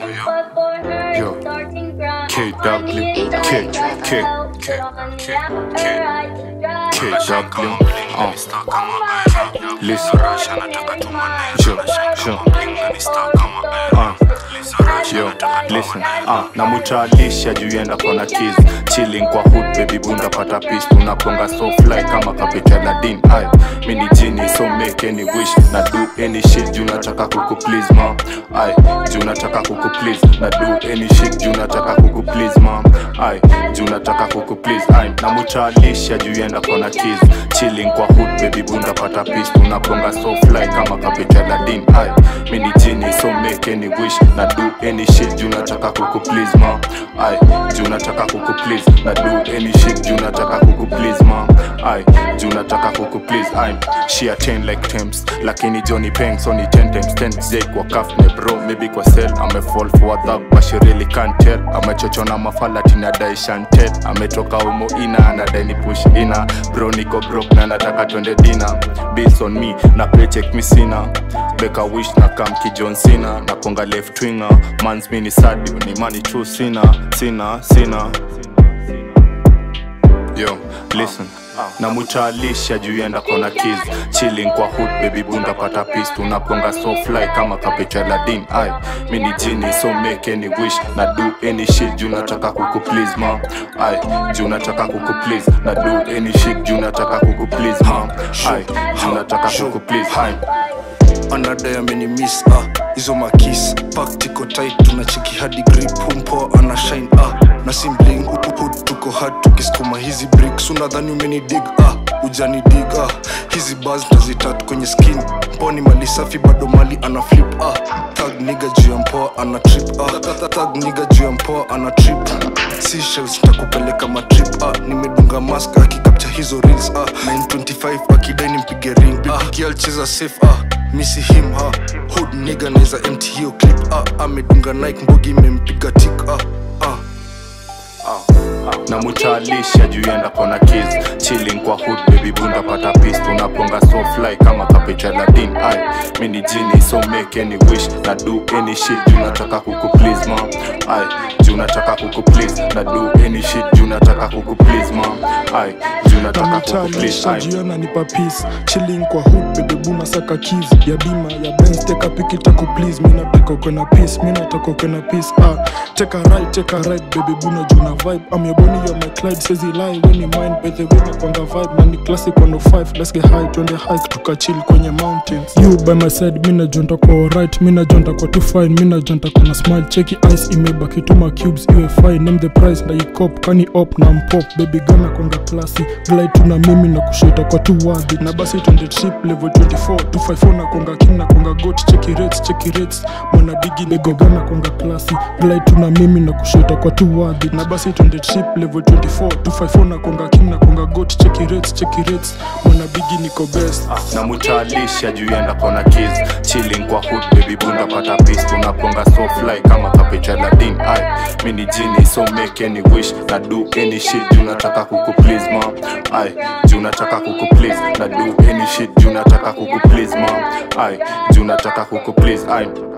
Yo. KW, K, K, K, K, K, KW, uh. Listen, yo, yo, uh. Yo, listen, uh, namutalisha juu yenda kona kiz chilling kwa hood baby bunda pata pis tunaponga so fly kama kapita ladin ay mini jini so make any wish na do any shit juu nataka kuku please ma ay juu nataka kuku please na do any shit juu nataka kuku please ma ay juu nataka kuku please ay namutalisha juu yenda kona kiz chilling kwa hood baby bunda pata pis tunaponga so fly kama kapita ladin ay mini jini so make any wish na do any shit juu nataka kuku please ma ay juu nataka kuku please na do any shit juu nataka kuku please ma ay juu nataka kuku please ay she a 10 like Thames lakini Johnny Peng so ni 10 times 10 Jake kwa kafne bro maybe kwa sell ame fall for a thug but she really can't tell amechochona mafala tina dai shantel ametoka umo ina anadai ni push ina bro niko broke na nataka twende dina bills on me na paycheck mi sina beka wish na kam ki John Cena na konga left winger mans mini sadio ni money true sina sina sina yo listen na mutalisha juu yenda kona kiz chilling kwa hood baby bunda pata pis tunaponga so fly kama kapita ladin ay mini jini so make any wish na do any shit juu nataka kuku please ma ay juu nataka kuku please na do any shit juu nataka kuku please ma ay juu nataka kuku please ay anadai amenimis ah. hizo makis pak tiko tight tunacheki hadi grip humpo ana shine ah. na simbling hud tuko hard tukisukuma hizi bricks unadhani umenidig ah. ujani dig ah. hizi bas tazitat kwenye skin mponi mali safi bado mali ana flip ah. tag niga juu ya mpoa ana trip ah. tag niga juu ya mpoa ana trip Seashells takupeleka matrip ah. nimedunga mask akikapcha hizo reels ah. 925 akidai nimpige ring ah. kialcheza safe ah misi him ha hood nigga naweza empty hiyo clip ah, amedunga nike mbogi imempiga tik ah, ah. na mutalisha juu yenda kona kiz chilling kwa hood baby bunda pata pis tunaponga so fly kama kapita ladin ay mini jini so make any wish na do any shit juu nataka kuku please ma ay juu nataka kuku please na do any shit juu nataka kuku please ma ay juu nataka kuku please namutalisha ay jiona nipa peace chilling kwa hood bebe buna saka keys ya bima ya benz teka piki tako please mi nataka ukena peace mi nataka ukena peace ah take a right take a right baby buna juna vibe I'm your bunny you're my Clyde says he lie when he mind by the way nakwanga vibe na ni classic 105 let's get high twende hike tukachill kwenye mountains you by my side mi najonta kwa alright mi najonta kwa too fine mi najonta kwa na smile cheki ice imebaki tuma cubes iwe fine name the price na ikop kani op na mpop baby gana kwanga klasi glide tuna mimi na kushita kwa tu worthy na basi twende trip level 24 254 na kwanga king na kwanga got cheki rates cheki rates mwana bigi lego gana kwanga klasi glide tuna mimi na kushita kwa tu worthy na basi twende trip level 24 254 na kwanga king na kwanga got cheki rates cheki rates mwana bigi niko best na mutalisha juu yenda kona kiz chilling kwa hood baby bunda pata pis tunaponga so fly kama kapita ladin ay mini jini so make any wish na do any shit juu nataka kuku please ma ay juu nataka kuku please na do any shit juu nataka kuku please ma ay juu nataka kuku please ay